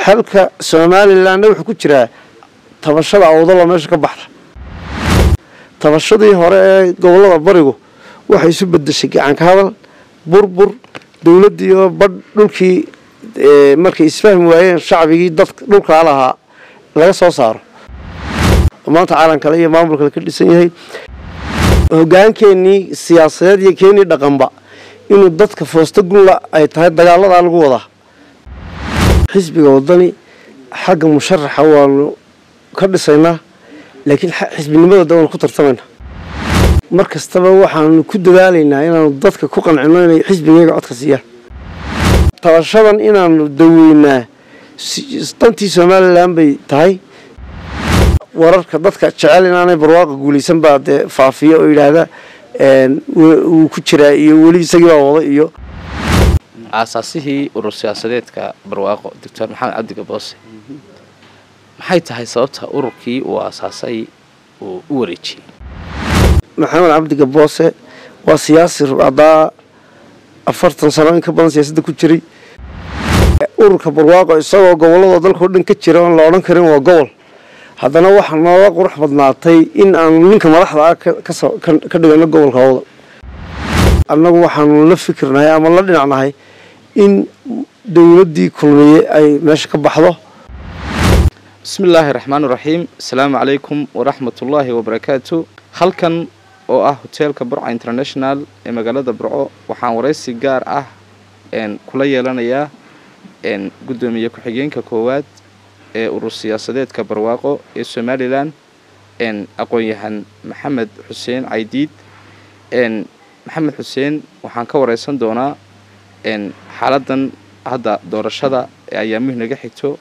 xalka somalilanna wuxuu ku jiraa tabashada awdalo meesha ka baxda tabashadii hore ee gobolada barigu waxay isu bedeshay gacanka hadal burbur dowladdii oo badh dhulkii markay isfahmi waayeen shacbigii dadka dhulkaa lahaa laga soo saaro maanta caalamkale iyo maamulkale ka dhisan yahay hogaankeenii siyaasadeed iyo keenii dhaqanba inuu dadka foosta gunla ay tahay dagaaladaa lagu wadaa xisbiga wadani xagga musharaxa waanu ka dhisaynaa laakiin xisbinimadooda waanu ku tartamaynaa mar kastaba waxaanu ku dadaalaynaa inaanu dadka ku qancino inay xisbigeega codka siiyaan tabashadan inaanu daweynaa dantii somalilan bay tahay wararka dadka jecel inaanay barwaaqa guulaysan baa dee faafiya oo yidhaahda wuu ku jiraa iyo weli isagii baa wada iyo aasaasihii urur siyaasadeedka barwaaqo doctor maxamed cabdi gaboose maxay tahay sababta ururkii uu aasaasay uu u wareejiyey maxamed cabdi gaboose waa siyaasi rubcadaa afartan sano in ka badan siyaasadda ku jiray ururka barwaaqo isagoo gobolladoo dalkao dhan ka jira oon la odhan karin waa gobol haddana waxaa nooga qurux badnaatay in aanu ninka madaxda ah ka dhigano gobolka awdal annagu waxaanu la fikirnahay ama la dhinacnahay in dowladdii kulmiye ay meesha ka baxdo bismi illaahi raxmaan iraxiim asalaamu calaykum waraxmatullaahi wabarakaatu halkan oo ah hoteelka burca international ee magaalada burco waxaan waraysi gaar ah kula yeelanayaa guddoomiye ku-xigeenka koowaad ee urur siyaasadeedka barwaaqo ee somalilan aqoon-yahan maxamed xuseen caydiid maxamed xuseen waxaan ka wareysan doonaa xaaladan hadda doorashada ee ayaamihu naga xigto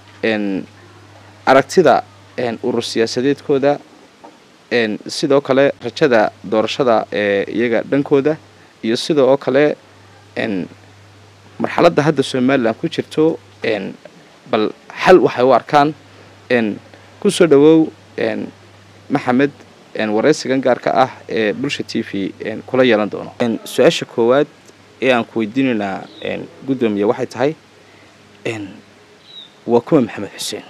aragtida urur siyaasadeedkooda sidoo kale rajada doorashada ee iyaga dhankooda iyo sida oo kale marxaladda hadda somalilan ku jirto bal xal waxay u arkaan kusoo dhawow maxamed waraysigan gaarka ah ee bulsha t v kula yeelan doono su-aasha koowaad ee aan ku weydiinaynaa guddoomiye waxay tahay waa kuwa maxamed xuseen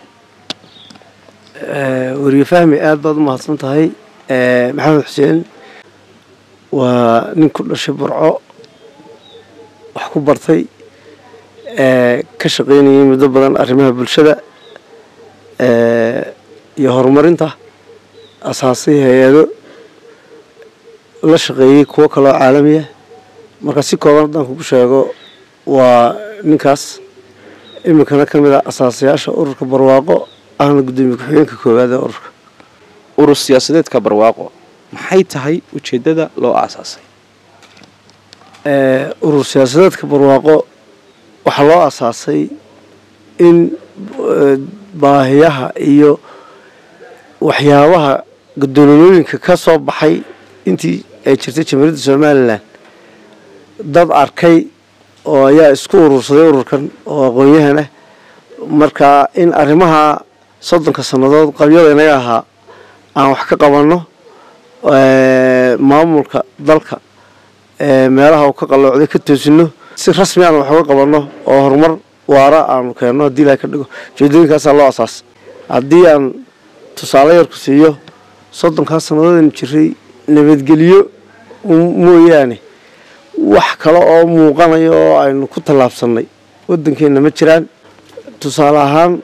weriye fahmi aada baad u mahadsan tahay maxamed xuseen waa nin ku dhashay burco wax ku bartay ka shaqaynayay muddo badan arrimaha bulshada iyo horumarinta asaasay hay-ado la shaqeeyey kuwo kaloo caalamiya marka si kooban haddaan kugu sheego waa ninkaas iminkana ka mid a asaasayaasha ururka barwaaqo ahna guddoomiye ku-xigeenka koowaad ee ururka urur siyaasadeedka barwaaqo maxay tahay ujeeddada loo aasaasay urur siyaasadeedka barwaaqo waxaa loo aasaasay in baahiyaha iyo waxyaabaha gudoololooyinka ka soo baxay intii ay jirtay jamhuuriyadda somalilan dad arkay oo ayaa isku urursaday ururkan oo aqoon-yahan ah marka in arrimaha soddonka sannadood qabyada inaga ahaa aan wax ka qabanno maamulka dalka meelaha uu ka qalloocday ka toosino si rasmi aan wax uga qabanno oo horumar waara aanu keenno haddii ilahay ka dhigo ujeedooyinkaasaa loo asaasay haddii aan tusaale yarku siiyo soddonkaas sannadoodaynu jiray nabadgelyo mooyaane wax kale oo muuqanaya oo aynu ku tallaabsannay waddankeenna ma jiraan tusaale ahaan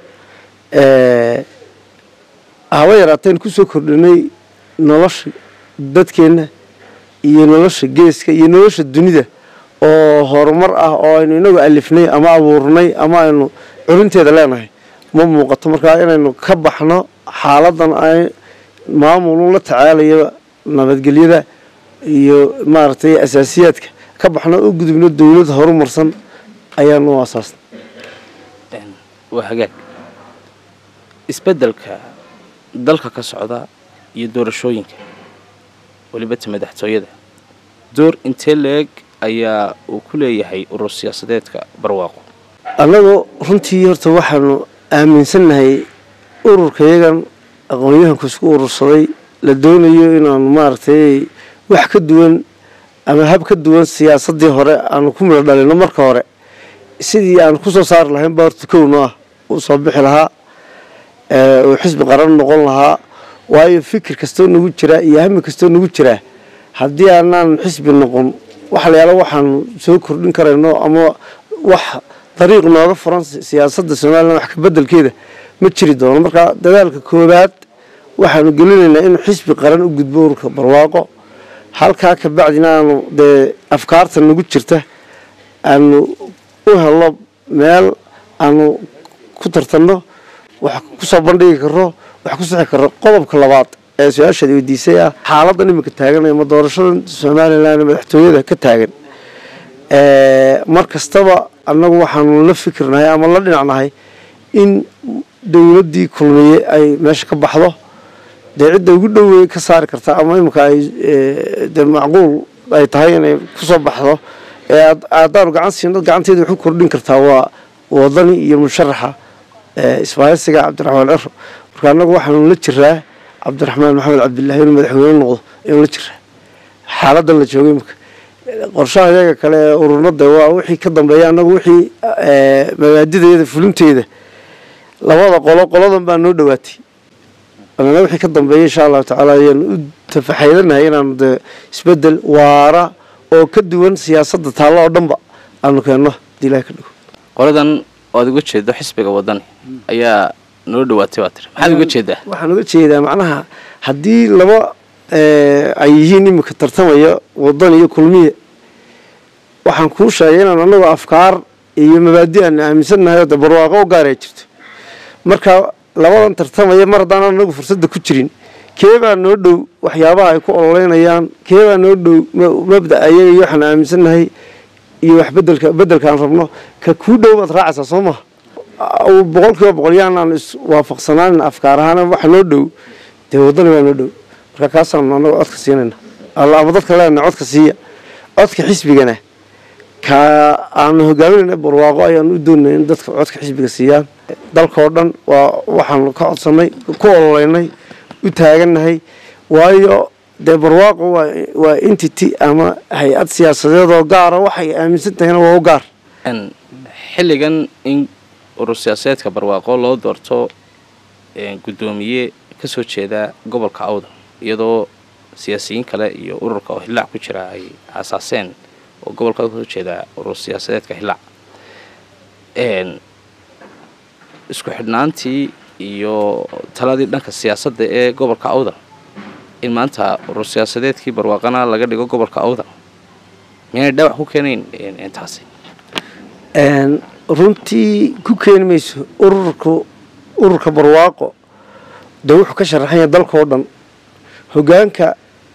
haba yaraateen kusoo kordhinay nolosha dadkeenna iyo nolosha geeska iyo nolosha dunida oo horumar ah oo aynu inagu alifnay ama abuurnay ama aynu curinteeda leenahay ma muuqato markaa inaynu ka baxno xaaladan ay maamulu la tacaalaya nabadgelyada iyo maaragtay asaasiyaadka ka baxno u gudubno dowlad horumarsan ayaanu u asaasnay waa hagaag isbeddelka dalka ka socda iyo doorashooyinka welibata madaxtooyada door intee leeg ayaa uu ku leeyahay urur siyaasadeedka barwaaqo annagu runtii horta waxaanu aaminsannahay ururkayagan aqoon-yahanku isku urursaday la doonayo inaanu maaragtay wax ka duwan ama hab ka duwan siyaasaddii hore aanu ku midho dhalino marka hore sidii aan kusoo saari lahayn baa horta kowno ah u soo bixi lahaa uu xisbi qaran noqon lahaa waayo fikir kastoo nagu jiraa iyo hami kastoo nagu jiraa haddii aanaan xisbi noqon waxa la yaala waxaanu soo kordhin karayno ama wax dariiq nooga furan siyaasadda somalilan wax ka bedelkeeda ma jiri doono marka dadaalka koobaad waxaanu gelinaynaa inuu xisbi qaran u gudbo ururka barwaaqo halkaa ka bacdina aanu dee afkaarta nagu jirta aanu u helo meel aanu ku tartanno wax kusoo bandhigi karo wax ku sixi karo qodobka labaad ee su-aashaad weydiisay ah xaaladan iminka taagan ama doorashadan somalilan madaxtooyada ka taagan mar kastaba annagu waxaanu la fikirnahay ama la dhinacnahay in dowladdii kulmiye ay meesha ka baxdo dee cidda ugu dhowey ka saari karta ama iminka ay de macquul ay tahay inay kusoo baxdo ee haddaanu gacan siino gacanteeda waxu kordhin kartaa waa wadani iyo musharaxa isbaahaysiga cabdiraxmaan ciro marka annagu waxaanu la jiraa cabdiraxmaan maxamed cabdillahi inuu madaxweyne noqdo ayanu la jiraa xaaladan la joogay imika qorshaha iyaga kale ee ururnada waa wixii ka dambeeya annagu wixii mabaadideeda fulinteeda labada qolo qoladan baa noo dhowaatay anana wixii ka dambeeya insha allahu tacaala ayaanu u tafaxaydanahay inaanu dee isbedel waara oo ka duwan siyaasadda taallo oo dhanba aanu keenno hadii ilahi ka dhigo qoladan oad uga jeedo xisbiga wadani ayaa noo dhawaatay baa tiri maxaad uga jeedaa waxaan uga jeedaa macnaha haddii laba ay yihiin iminka tartamaya wadan iyo kulmiye waxaan kuu sheegay inaan anagu afkaar iyo mabaadi aan aaminsannahay oo de barwaaqo u gaaraya jirto marka labadan tartamaya mar haddaan anagu fursadda ku jirin keebaa noo dhow waxyaabaha ay ku ololeynayaan keebaa noo dhow mabda ayaga iyo waxaan aaminsannahay iyo wax bedelka bedelkaan rabno ka kuu dhow baad raacaysaa soo maha boqol kiiba boqol yaanaan iswaafaqsanaanin afkaar ahaan waxa noo dhow dee wadani baa noo dhow marka kaasaanu anagu codka siinayna ama dadka leenahay codka siiya codka xisbigana ka aanu hogaaminayna barwaaqo ayaanu u doonay in dadka codka xisbiga siiyaan dalkao dhan waa waxaanu ka codsanay ku ololeynay u taagannahay waayo dee barwaaqo waa entity ama hay-ad siyaasadeedoo gaara waxay aaminsan tahayna waa u gaar xilligan in urur siyaasadeedka barwaaqo loo doorto guddoomiye kasoo jeeda gobolka awdal iyadoo siyaasiyiin kale iyo ururka oo hillaac ku jira ay aasaaseen oo gobolka kasoo jeeda urur siyaasadeedka hillaac isku xidhnaantii iyo taladii dhanka siyaasadda ee gobolka awdal in maanta urur siyaasadeedkii barwaaqana laga dhigo gobolka awdal miyaanay dhaawac ku keenayn intaasi runtii ku keeni mayso ururka ururka barwaaqo dee wuxuu ka sharaxan yahay dalkao dhan hogaanka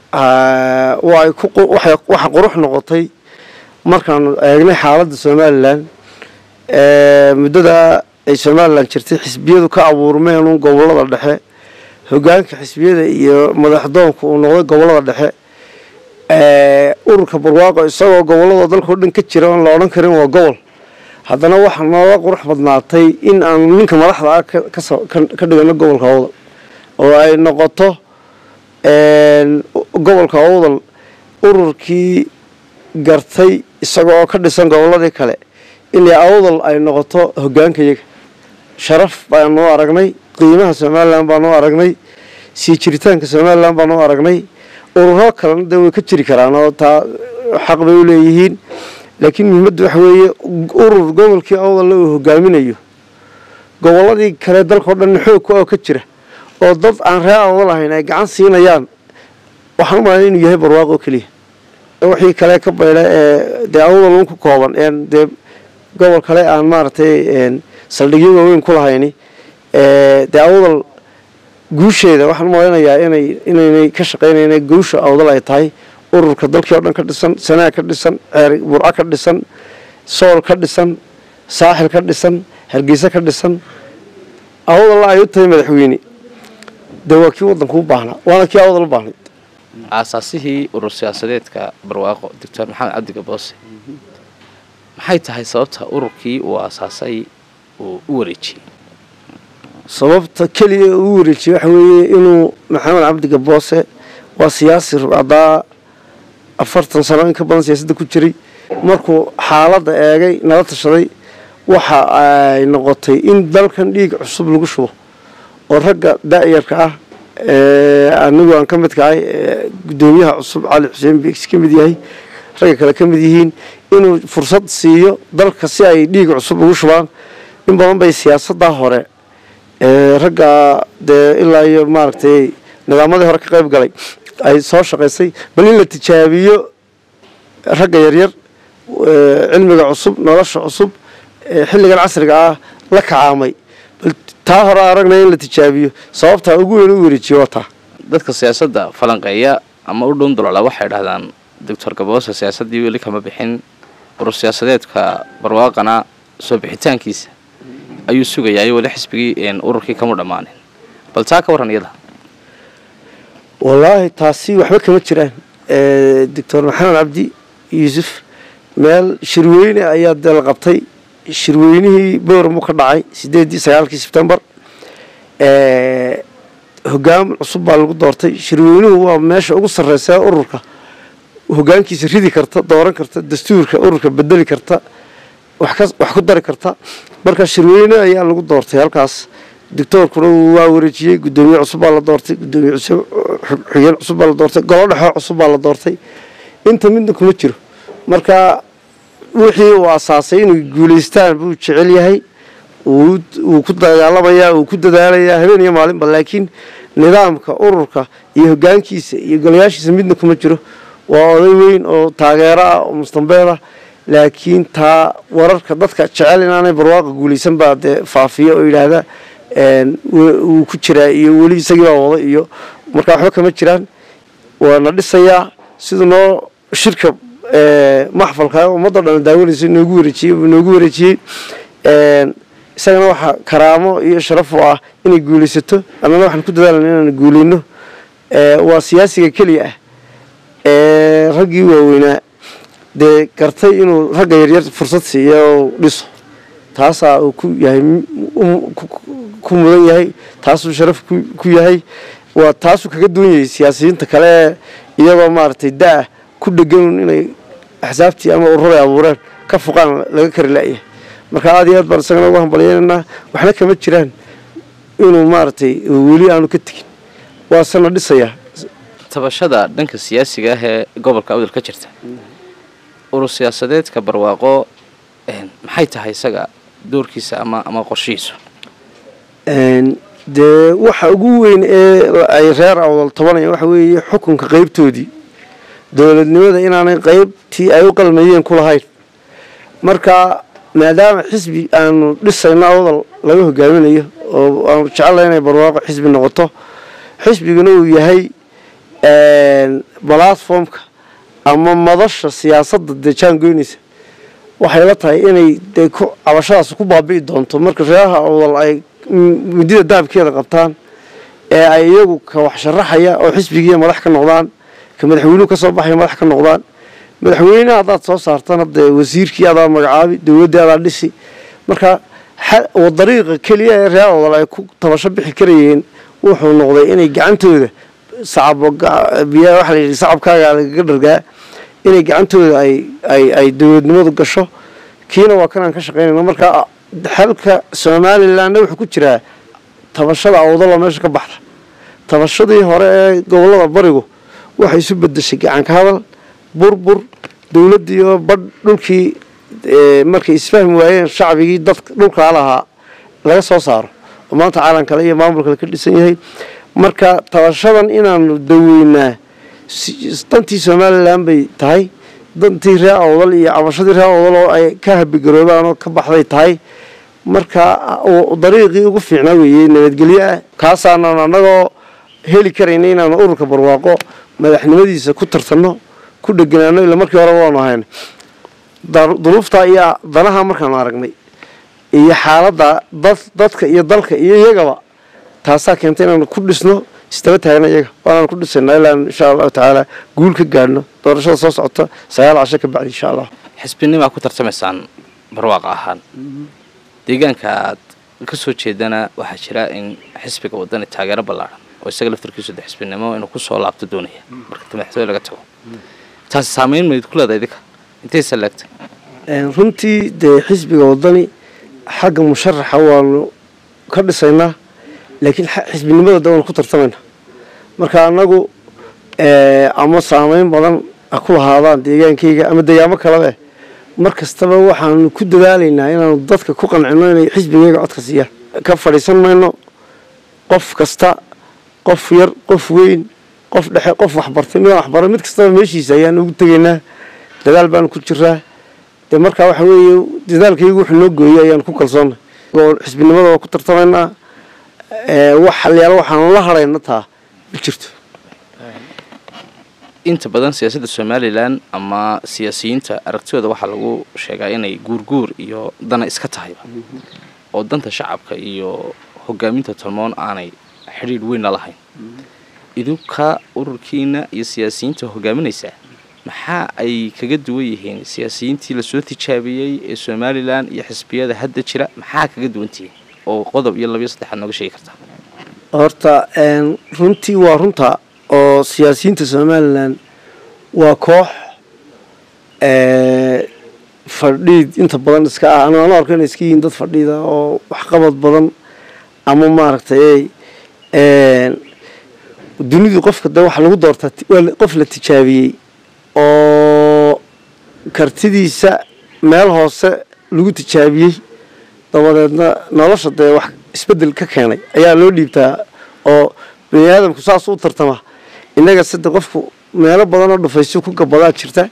waxa qurux noqotay markaanu eegnay xaaladda somalilan muddada ay somalilan jirtay xisbiyadu ka abuurmeen gobolada dhexe hogaanka xisbiyada iyo madaxdoonku uu noqday gobolada dhexe ururka barwaaqo isagoo gobolladoo dalkao dhan ka jira oon la odhan karin waa gobol haddana waxaa nooga qurux badnaatay in aanu ninka madaxda ah ka dhigano gobolka awdal oo ay noqoto gobolka awdal ururkii gartay isaga oo ka dhisan gobolladii kale inay awdal ay noqoto hogaankayaga sharaf baanu aragnay qiimaha somalilan baanu aragnay sii jiritaanka somalilan baanu aragnay ururo kalena dee way ka jiri karaan oo taa xaq bay u leeyihiin laakiin muhiimadda waxa weeye urur gobolkii awdalla uu hogaaminayo gobolladii kale dalkao dhan xoog ku oo ka jira oo dad aan ree awdal ahayn ay gacan siinayaan waxaan u malayn inuu yahay barwaaqo keliya wixii kale ka bayla ee dee awdal un ku kooban een dee gobol kale aan maaragtay saldhigyo waaweyn ku lahayni dee awdal guusheeda waxaan u malaynayaa inay inaynay ka shaqaynayna guusha awdal ay tahay ururka dalkii oo dhan ka dhisan sanaa ka dhisan ceer burco ka dhisan sool ka dhisan saaxil ka dhisan hargeysa ka dhisan awdalla ay u tahay madaxweyne dee waa kii waddanku u baahnaa waana kii awdal u baahnayd aasaasihii urur siyaasadeedka barwaaqo doctor maxamed cabdi gaboose maxay tahay sababta ururkii uu aasaasay uu u wareejiyey sababta keliya uu wareejiyey waxa weeye inuu maxamed cabdi gaboose waa siyaasi rubcadaa afartan sano in ka badan siyaasadda ku jiray markuu xaaladda eegay nala tashaday waxa ay noqotay in dalkan dhiig cusub lagu shubo oo ragga da-yarka ah anigu aan ka mid kahay guddoomiyaha cusub cali xuseen beegsi ka mid yahay ragga kale ka mid yihiin inuu fursad siiyo dalka si ay dhiig cusub ugu shubaan in badan bay siyaasaddaa hore ragga dee ilaa iyo maaragtay nidaamadii hore ka qayb galay ay soo shaqaysay bal in la tijaabiyo ragga yaryar cilmiga cusub nolosha cusub xilligan casriga ah la kacaamay bal taa hore aragna in la tijaabiyo sababtaa ugu weyn u wareejiyo waa taa dadka siyaasadda falanqeeya ama u dhun duloola waxay dhahdaan doctor gaboose siyaasaddii weli kama bixin urur siyaasadeedka barwaaqana soo bixitaankiisa ayuu sugayaa iyo weli xisbigii ururkii kama dhammaanin bal taa ka warran iyada wallaahi taasi waxba kama jiraan doctor maxamed cabdi yuusuf meel shirweyne ayaa dee la qabtay shirweynihii boormu ka dhacay sideedii sagaalkii sebtembar hogaan cusub baa lagu doortay shirweynuhu waa meesha ugu sarreysa ururka hogaankiisa ridi karta dooran karta dastuurka ururka bedeli karta wax ku dari karta marka shirweyne ayaa lagu doortay halkaas doctoorkuna waa wareejiyey gudoomiye cusub baa la doortay gudoomiye xigeen cusub baa la doortay golo dhexoo cusub baa la doortay inta midna kuma jiro marka wixii uu asaasay inay guulaystaan buu jecel yahay wuu ku dagaalamayaa wuu ku dadaalayaa habeen iyo maalinba laakiin nidaamka ururka iyo hogaankiisa iyo golayaashiisa midna kuma jiro waa oday weyn oo taageero ah oo mustambeed ah laakiin taa wararka dadka jecel inaanay barwaaqa guulaysan baa dee faafiya oo yidhaahda wuu ku jiraa iyo weli isagii baa wada iyo markaa waxba kama jiraan waana dhisayaa siduu noo shirka maxfalka ummadda dhan daawanaysa noogu wareejiyey noogu wareejiyey isagana waxaa karaamo iyo sharaf u ah inay guulaysato annana waxaan ku dadaalana inaan guulayno waa siyaasiga keliya ah raggii waaweynaa dee gartay inuu ragga yaryar fursad siiya oo dhiso taasaa uu ku yahay ku mudan yahay taasuu sharaf ku yahay waa taasuu kaga duwan yahay siyaasiyiinta kale ee iyagoo maaragtay da-ah ku dheganun inay axsaabtii ama ururay abuureen ka fuqaan laga kari la'yahay marka aad iyo aad baan isagana uga hambalyeynanaa waxna kama jiraan inuu maaragtay weli aanu ka tegin waasena dhisayaa tabashada dhanka siyaasiga ah ee gobolka awdal ka jirta urur siyaasadeedka barwaaqo maxay tahay isaga doorkiisa ama ama qorshihiisu dee waxa ugu weyn ee ay reer awdal tabanayaan waxa weeye xukunka qeybtoodii dowladnimada inaanay qeybtii ay u qalmayeen ku lahayn marka maadaama xisbi aanu dhisayno awdal laga hogaaminayo oo aanu jecellay inay barwaaqo xisbi noqoto xisbiguna uu yahay balatformka ama madasha siyaasadda dee jaangoynaysa waxay la tahay inay dee cabashadaas ku baabi'i doonto marka reeraha awdal ay midida dahabkeeda qabtaan ee ay iyagu ka wax sharaxaya oo xisbigiiya madax ka noqdaan ka madaxweynuhu ka soo baxaya madax ka noqdaan madaxweyneha haddaad soo saartana dee wasiirkii adaa magacaabi dowladdii adaa dhisi marka dariiqa keliya ee reer awdal ay ku tabasho bixi karayeen wuxuu noqday inay gacantooda waxaa la yidhi sacabkaaga lagaga dhargaa inay gacantooda ay ay ay dowladnimadu gasho kiina waa kanaan ka shaqaynayno marka xalka somalilanna wuxuu ku jiraa tabashada awdaloo meesha ka baxda tabashadii hore ee gobolada barigu waxay isu bedeshay gacanka hadal burbur dowladdii oo badh dhulkii markay isfahmi waayeen shacbigii dadka dhulkaa lahaa laga soo saaro oo maanta caalam kale iyo maamul kale ka dhisan yahay marka tabashadan inaanu daweynaa dantii somalilan bay tahay dantii reer awdal iyo cabashadii reer awdal oo ay ka habigaroobaan oo ka baxday tahay marka dariiqii ugu fiicnaa weeye nabadgelyo ah kaasaanan annagoo heli karayna inaanu ururka barwaaqo madaxnimadiisa ku tartanno ku dheganaano ila markii horeba waanu ahayn duruuftaa iyo danaha markaanu aragnay iyo xaaladda dad dadka iyo dalka iyo iyagaba taasaa keentay inaanu ku dhisno istaba taagna iyaga waanaan ku dhisaynaa ilaa insha allahu tacaala guul ka gaadhno doorashada soo socota sagaal casho ka bacdi insha allah xisbinimaa ku tartamaysaan barwaaqa ahaan deegaanka aad ka soo jeedana waxaa jira in xisbiga wadani taageero ballaaran oo isaga laftarkiisu de xisbinimo inuu kusoo laabto doonaya marka madaxtooye laga tago taasi saameyn mayd ku leedahay idinka intay salaagtay runtii dee xisbiga wadani xagga musharaxa waanu ka dhisaynaa laakiin xisbinimada de waanu ku tartamaynaa marka annagu ama saameyn badan ha ku lahaadaan deegaankayga ama deegaamo kalebe mar kastaba waxaanu ku dadaalaynaa inaanu dadka ku qancino inay xisbigayga codka siiyaan ka fadhiisan mayno qof kasta qof yar qof weyn qof dhexe qof waxbartay midaan waxbara mid kastaba meeshiisa ayaanu ugu tegaynaa dadaal baanu ku jiraa dee markaa waxa weeye dadaalkaygu wuxuu noo gooyey ayaanu ku kalsoonnay oo xisbinimada waa ku tartamaynaa wax halyaalo waxaanu la hadhayna taa ma jirto inta badan siyaasadda somalilan ama siyaasiyiinta aragtidooda waxaa lagu sheegaa inay guurguur iyo dana iska tahayba oo danta shacabka iyo hogaaminta tolmoon aanay xidhiidh weynna lahayn idinka ururkiina iyo siyaasiyiinta hogaaminaysaa maxaa ay kaga duwan yihiin siyaasiyiintii lasoo tijaabiyey ee somalilan iyo xisbiyada hadda jira maxaa kaga duwantihiin oo qodob iyo labiyo saddexaad nooga sheegi kartaa horta runtii waa runta oo siyaasiyiinta somalilan waa koox fadhiid inta badan iska ah anu anu arko inay iska yihiin dad fadhiida oo waxqabad badan ama maaragtay dunidu qofka de waxa lagu doortaa qof la tijaabiyey oo kartidiisa meel hoose lagu tijaabiyey dabadeedna nolosha dee wax isbedel ka keenay ayaa loo dhiibtaa oo bani aadamku saas u tartama innaga sida qofku meelo badanoo dhufaysyo ku gabadaa jirta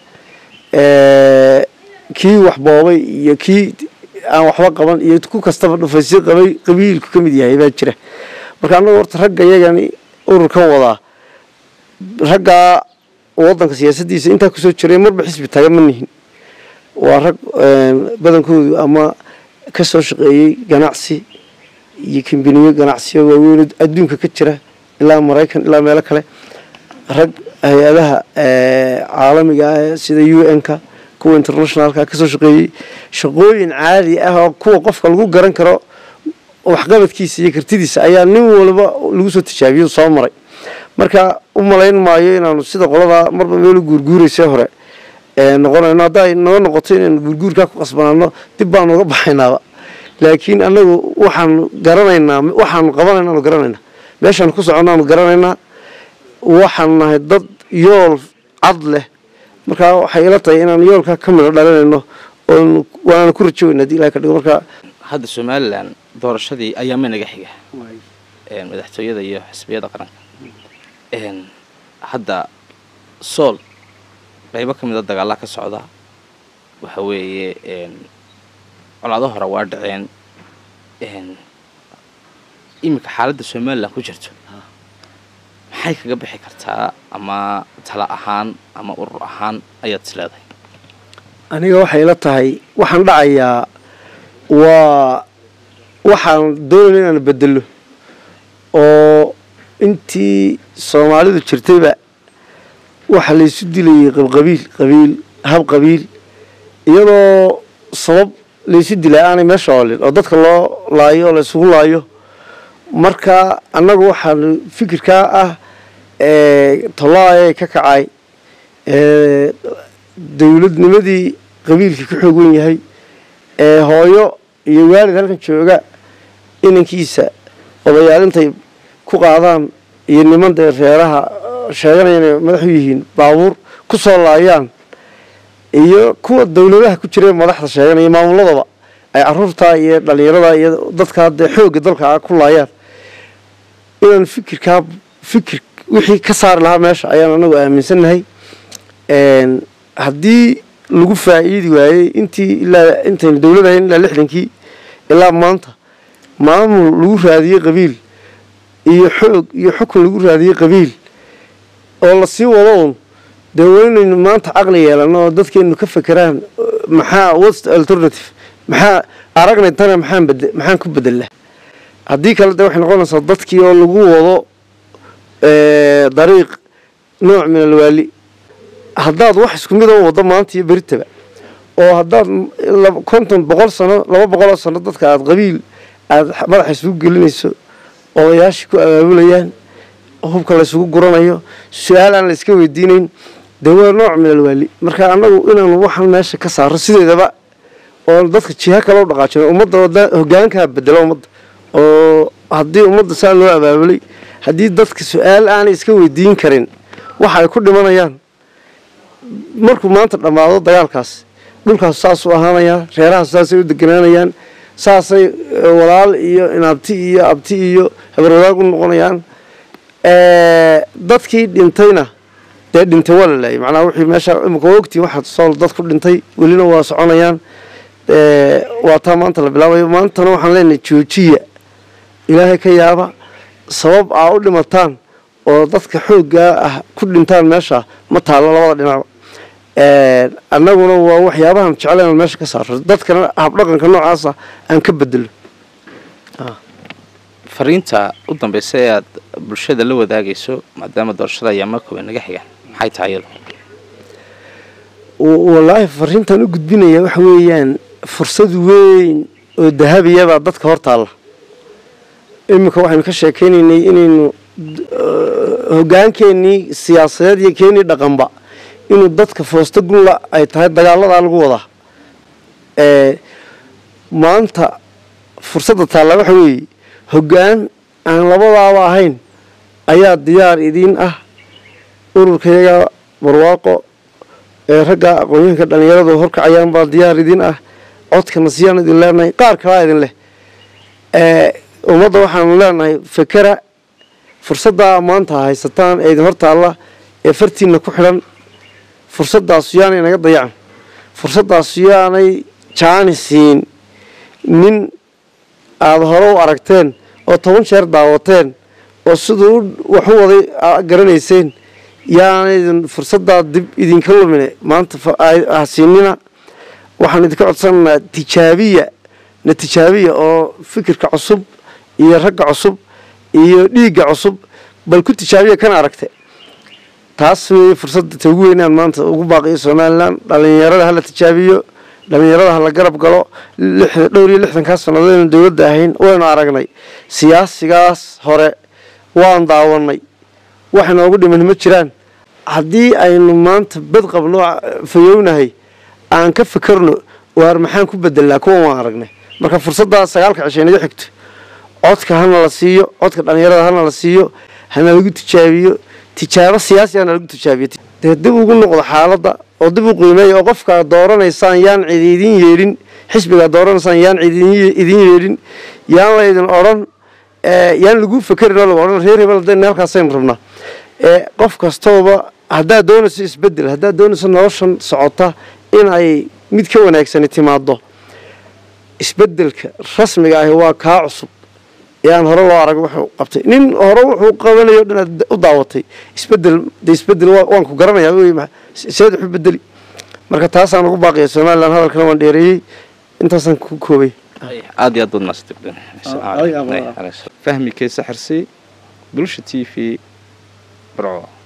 kii wax boobay iyo kii aan waxba qaban iyo ku kastaba dhufaysyo qabay qabiilku ka mid yahay baa jira marka annagu horta ragga iyagani ururkan wadaa raggaa waddanka siyaasaddiisa intaa kusoo jiray marba xisbi taga ma nihin waa rag badankoodu ama ka soo shaqeeyey ganacsi iyo kambiniyo ganacsiyo waaweyn adduunka ka jira ilaa maraykan ilaa meelo kale rag hay-adaha caalamiga ah sida u n-ka kuwa internationalka kasoo shaqeeyey shaqooyin caadi ah oo kuwa qofka lagu garan karo waxqabadkiisa iyo kartidiisa ayaa nin walba lagu soo tijaabiyo soo maray marka u malayn maayo inaanu sida qoladaa marba meelu guurguuraysa hore noqonayno hadday noo noqoto inaynu guurguurkaa ku qasbanaano dib baanu uga baxaynaaba laakiin annagu waxaanu garanaynaa waxaanu qabanaynaanu garanaynaa meeshaanu ku soconnaanu garanaynaa waxaanu nahay dad yool cad leh markaa waxay ila tahay inaan yoolkaa ka midho dhalinayno oon waana ku rajoweyna hadii ilahay ka dhigo markaa hadda somalilan doorashadii ayaama naga xiga madaxtooyada iyo xisbiyada qaranka hadda sool qaybo ka mida dagaallaa ka socda waxa weeye colaado hore waa dhaceen iminka xaaladda somalilan ku jirto maxay kaga bixi kartaa ama tala ahaan ama urur ahaan ayaad is leedahay aniga waxay ila tahay waxaan dhacayaa waa waxaan doonayna inaan bedelo oo intii soomaalidu jirtayba waxa laysu dilayay qabqabiil qabiil hab qabiil iyadoo sabab laysu dilaa aanay meesha oolin oo dadka loo laayo oo laysugu laayo marka annagu waxaan fikirkaa ah tolaayay ka kacay dowladnimadii qabiilkii ka xoog wen yahay hooyo iyo waalid halkan jooga inankiisa odayaal intay ku qaadaan iyo niman dee reeraha sheeganaya inay madax u yihiin baabuur ku soo laayaan iyo kuwa dowladaha ku jira madaxda sheeganaya maamuladaba ay caruurtaa iyo dhalinyarada iyo dadkaa dee xoogga dalka ku laayaan inaan fikirkaa fikir wixii ka saari lahaa meesha ayaan anagu aaminsannahay haddii lagu faa'iidi waayey intii ilaa intaynu dowlad ahayn ilaa lixdankii ilaa maanta maamul lagu raadiyey qabiil iyo xoog iyo xukun lagu raadiyey qabiil oo lasii wado un dee waynaynu maanta caqli yeelano oo dadkeenu ka fekeraan maxaa what's the alternative maxaa aragnay tana maxaan bede maxaan ku bedelaa haddii kale dee waxay noqonaysaa dadkii oo lagu wado dariiq nooc min alwaali haddaad wax isku mid oo waddo maanta iyo beritaba oo haddaad konton boqol sano laba boqoloo sano dadka aada qabiil aada madaxa isugu gelinayso odayaashii ku abaabulayaan hubka laysugu guranayo su-aal aan la iska weydiinayn dee waa nooc min alwaali marka annagu inaanu waxaan meesha ka saaro sideedaba oo dadka jiha kale u dhaqaajino ummadda wada hogaankaa bedelo ummadda oo haddii ummadda saa loo abaabulay haddii dadka su-aal aanay iska weydiin karin waxa ay ku dhimanayaan markuu maanta dhammaado dagaalkaas dhulkaas saasuu ahaanayaa reerahaas saasay u deganaanayaan saasay walaal iyo inaabti iyo abti iyo habarwadaag u noqonayaan dadkii dhintayna dee dhintay waa la laayay macnaha wixii meesha imika waa ogtiin waxaa sool dad ku dhintay welina waa soconayaan waa taa maanta la bilaabayo maantana waxaan leenahay joojiya ilaahay ka yaaba sabab aa u dhimataan oo dadka xooggaa ah ku dhintaan meesha ma taallo labada dhinacba annaguna waa waxyaabahan jecla inaan meesha ka saaro dadkana habdhaqanka noocaasa aan ka bedelo fariinta u dambeysa ee aad bulshada la wadaagayso maadaama doorashada ayaama kooban naga xigaan maxay tahay iyadu wallaahi fariintaan u gudbinaya waxa weeyaan fursad weyn oo dahabiyabaa dadka hor taalla iminka waxaynu ka sheekaynaynay inaynu hogaankeenii siyaasadeed iyo keenii dhaqanba inuu dadka foosta gunla ay tahay dagaaladaa lagu wadaa maanta fursadda taalla waxa weeye hoggaan aan labadaaba ahayn ayaa diyaar idiin ah ururkayaga barwaaqo ee ragga aqoonyahanka dhallinyaradu horkacayaan baa diyaar idiin ah codkana siyaan idin leenahay qaar kalaa idin leh ummadda waxaanu leenahay fakera fursaddaa maanta haysataan ee idin hortaalla ee fartiinna ku xidhan fursaddaasu yaanay naga dayacan fursaddaasu yaanay jaani siin nin aada hore u aragteen oo toban jeer daawateen oo siduu wax u waday garanayseen yaanaydin fursaddaa dib idinka lumine maanta hasiinina waxaan idinka codsanaynaa tijaabiya na tijaabiya oo fikirka cusub iyo ragga cusub iyo dhiigga cusub bal ku tijaabiya kana aragte taas weeye fursadda ta ugu weynaan maanta ugu baaqiyo somalilan dhallinyarada hala tijaabiyo dhallinyarada hala garab galo dhowr iyo lixdankaa sannadoodaynu dowladda ahayn waynu aragnay siyaasigaas hore waan daawanay wax inoogu dhiman ma jiraan haddii aynu maanta bad qabno fayownahay aan ka fikerno waar maxaan ku bedelnaa kuwan waan aragnay marka fursaddaa sagaalka cishay naga xigto codka hana la siiyo codka dhallinyarada hana la siiyo hana lagu tijaabiyo tijaabo siyaasi hana lagu tijaabiyo dee dib ugu noqdo xaaladda oo dib u qiimeeya oo qofkaa dooranaysaan yaan cidi idin yeedhin xisbigaa dooranaysaan yaan cidi idin yeedhin yaan laydin odhan yaan lagu fekerin oo lagu odhan reer hebel hadaynu halkaasaynu rabnaa qof kastooba haddaad doonayso isbedel haddaad doonayso noloshan socota in ay mid ka wanaagsani timaado isbedelka rasmiga ahi waa kaa cusub ee aan hore loo arag wuxuu qabtay nin hore wuxuu qabanayo dhan aad u daawatay isbedel de isbedel waan ku garanayaa wey seed waxu bedeli marka taasaan ugu baaqiya somalilan hadalkana waan dheereeyey intaasaan ku koobay aad iyo aad baad maasantay fahmi keesa xirsi bulsha t v barco